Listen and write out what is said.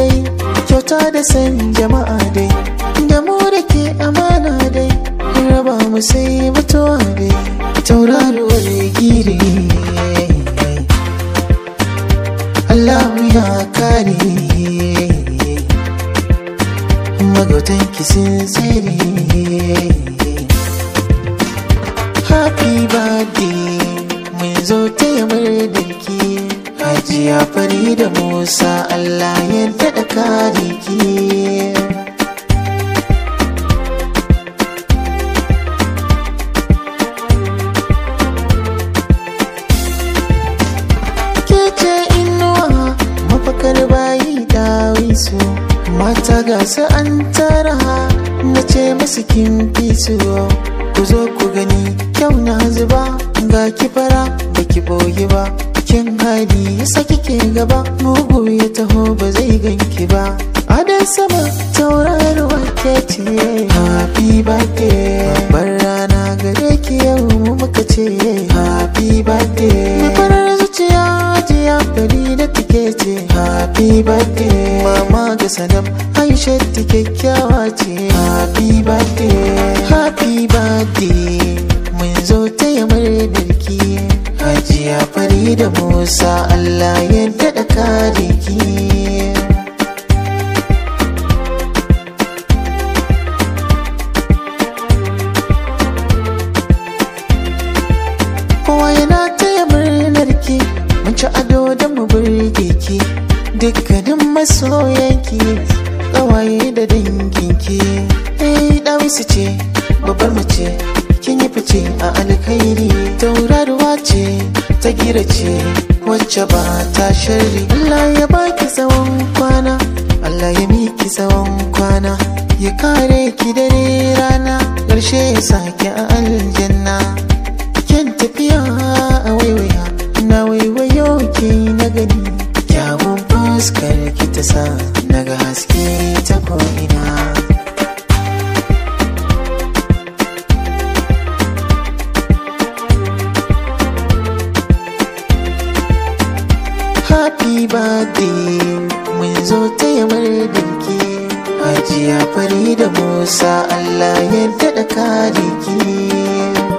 dai kyauta da san jama'a dai da mu da ke amana dai raba mu sai mutuwa dai tauraruwar gire Allah ya kare magautan kisin tsere happy birthday mun zo taya murdarki hajiya fari da musa Allah ya daɗa kare ki kece inuwa mafakar bayi dawisu mata gasa an tara na ce masu kin fi su ku zo ku gani kyau na zuba ga ki fara ba ki boye ba kin hali yasa kike gaba mugu ya taho ba zai ganki ba adan sama tauraruwa ke ce happy birthday babbar rana gare ki yau mu muka ce happy birthday mai farar zuciya jiya fari da take ce happy birthday mama ga sanam aisha ta kyakkyawa ce happy birthday happy birthday mun zo taya murnar ki hajiya fari da musa allah ya daɗa kare ki kowa yana taya murnar ki mun ci ado da mu burge ki dukkanin masoyanki ƙawaye da danginki eh dawisu ce babbar mace kin yi fice a alkhairi tauraruwa ce ta gira ce wacce ba ta sharri Allah ya baki tsawon kwana Allah ya miki tsawon kwana ya kare ki dare rana ƙarshe ya sake a aljanna kyan tafiya a waiwaya na waiwayo ke na gani kyawun fuskar ki ta sa naga haske ta ko'ina happy birthday mun zo taya murdarki hajiya fari da musa allah ya daɗa kare ki